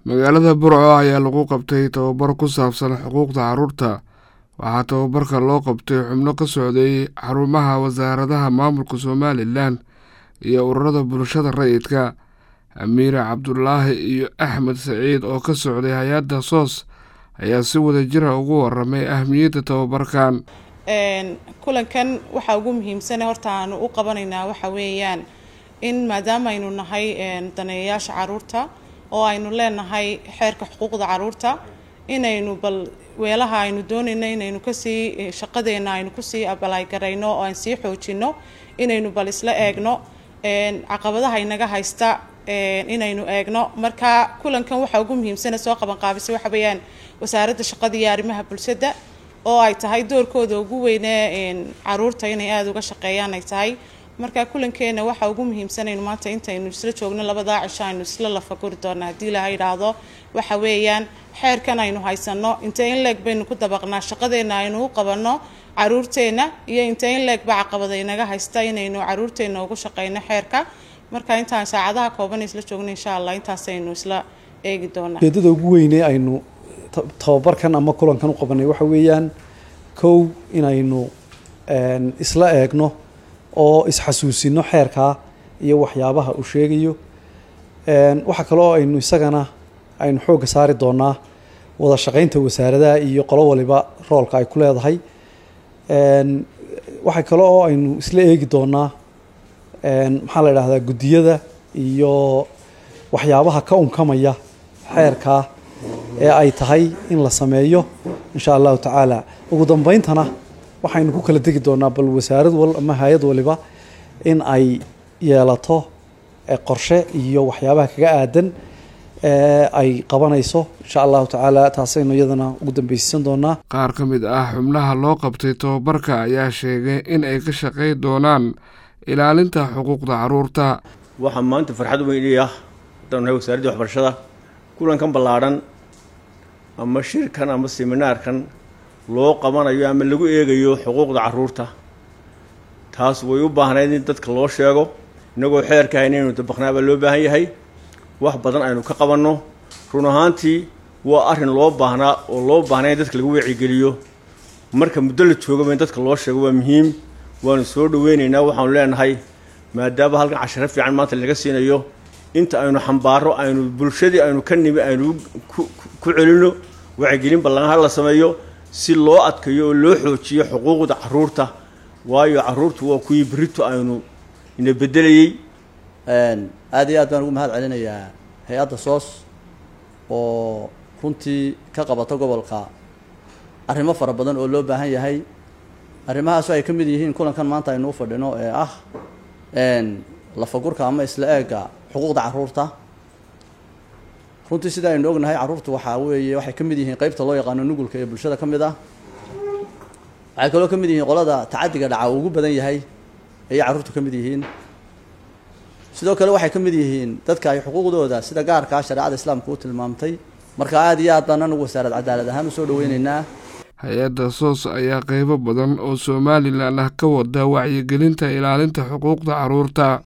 magaalada burco ayaa lagu qabtay tababar ku saabsan xuquuqda carruurta waxaa tababarka loo qabtay xubno ka socday xarumaha wasaaradaha maamulka somalilan iyo ururada bulshada rayidka amiire cabdulaahi iyo axmed saciid oo ka socday hay-adda soos ayaa si wada jira ugu waramay ahmiyadda tababarkan kulankan waxaa ugu muhiimsane horta aanu u qabanaynaa waxa weeyaan in maadaama aynu nahay daneeyayaasha caruurta oo aynu leenahay xeerka xuquuqda caruurta inaynu bal weelaha aynu doonayno inaynu kasii shaqadeena aynu kusii abalaagarayno oo aan sii xoojino inaynu bal isla eegno caqabadaha inaga haysta inaynu eegno marka kulankan waxaa ugu muhiimsana soo qaban qaabisay waxa weeyaan wasaaradda shaqada iyo arrimaha bulshada oo ay tahay doorkooda ugu weynee caruurta inay aada uga shaqeeyaan ay tahay marka kulankeena waxaa ugu muhiimsanaynu maanta intaynu isla joogno labadaa cisho aynu isla lafaguri doona haddii laha idhaahdo waxa weeyaan xeerkan aynu haysano intee in leeg baynu ku dabaqnaa shaqadeena aynu u qabanno caruurteena iyo intee in leeg ba caqabada inaga haysta inaynu caruurteena ugu shaqeyno xeerka marka intaan saacadaha kooban isla joogno insha allah intaasaynu isla eegi doonaa ujeedada ugu weyne aynu tababarkan ama kulankan u qabanay waxa weeyaan kow inaynu isla eegno oo isxasuusino xeerkaa iyo waxyaabaha uu sheegayo waxaa kaloo aynu isagana aynu xoogga saari doonaa wada shaqeynta wasaaradaha iyo qolo waliba roolka ay ku leedahay waxaa kale oo aynu isla eegi doonaa maxaa la idhahdaa guddiyada iyo waxyaabaha ka unkamaya xeerkaa ee ay tahay in la sameeyo insha allahu tacaala ugu dambeyntana waxaynu ku kala tegi doonaa bal wasaarad wal ama hay-ad waliba in ay yeelato qorshe iyo waxyaabaha kaga aadan ay qabanayso insha allahu tacaala taasaynu iyadana ugu dambeysiisan doonaa qaar ka mid ah xubnaha loo qabtay tababarka ayaa sheegay in ay ka shaqey doonaan ilaalinta xuquuqda caruurta waxaa maanta farxad weyn ii ah haddaan nahay wasaaraddii waxbarashada kulankan ballaadhan ama shirkan ama seminaarkan loo qabanayo ama lagu eegayo xuquuqda caruurta taas way u baahnayd in dadka loo sheego innagoo xeerka hayn inaynu dabaqnaa baa loo baahan yahay wax badan aynu ka qabanno run ahaantii waa arrin loo baahnaa oo loo baahnay in dadka lagu wacigeliyo marka muddo la joogaba in dadka loo sheego waa muhiim waanu soo dhaweynaynaa waxaanu leenahay maadaama halkan casharo fiican maanta laga siinayo inta aynu xambaaro aynu bulshadii aynu ka nimi aynu ku celino wacigelin ballan ha la sameeyo si loo adkayo oo loo xoojiyo xuquuqda caruurta waayo caruurtu waa kuwii berito aynu ina bedelayey aada iyo aad baan ugu mahad celinayaa hay-adda soos oo runtii ka qabata gobolka arrimo fara badan oo loo baahan yahay arrimahaasu ay ka mid yihiin kulankan maanta aynu u fadhino ee ah lafagurka ama isla eega xuquuqda caruurta runtii sida aynu ognahay carruurtu waxaa weeye waxay ka mid yihiin qeybta loo yaqaano nugulka ee bulshada ka mid ah waxay kaloo ka mid yihiin qolada tacadiga dhaca uu ugu badan yahay ayay carruurtu ka mid yihiin sidoo kale waxay ka mid yihiin dadka ay xuquuqdooda sida gaarkaa shareecada islaamka u tilmaamtay marka aada iyo aad baan anagu wasaarad cadaalad ahaan usoo dhaweyneynaa hay-adda soos ayaa qeybo badan oo somalilan ah ka wada wacyigelinta ilaalinta xuquuqda caruurta